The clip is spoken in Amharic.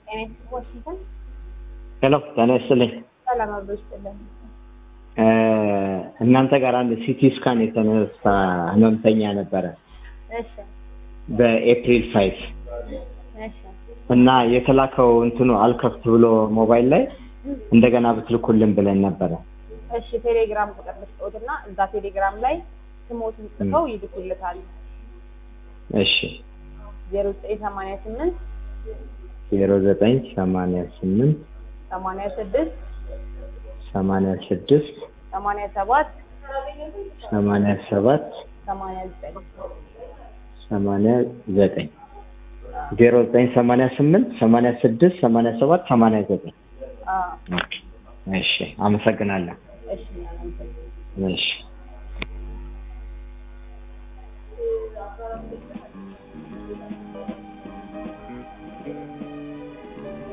ጤና ዋሽንግተን ሄሎ ጤና ይስጥልኝ። ሰላም አብሮ ይስጥልን። እ እናንተ ጋር አንድ ሲቲ ስካን የተነሳ ህመምተኛ ነበረ እሺ በኤፕሪል ፋይቭ እሺ እና የተላከው እንትኑ አልከፍት ብሎ ሞባይል ላይ እንደገና ብትልኩልን ብለን ነበረ። እሺ ቴሌግራም ቁጥር ልስጠውትና እዛ ቴሌግራም ላይ ስሞትን ጽፈው ይልኩልታል። እሺ ዜሮ ዘጠኝ ሰማንያ ስምንት ዜሮ ዘጠኝ ሰማንያ ስምንት ሰማንያ ስድስት ሰማንያ ስድስት ሰማንያ ሰባት ሰማንያ ሰባት ሰማንያ ዘጠኝ ሰማንያ ዘጠኝ ዜሮ ዘጠኝ ሰማንያ ስምንት ሰማንያ ስድስት ሰማንያ ሰባት ሰማንያ ዘጠኝ አዎ እሺ አመሰግናለሁ። እሺ እናመሰግናለን። እሺ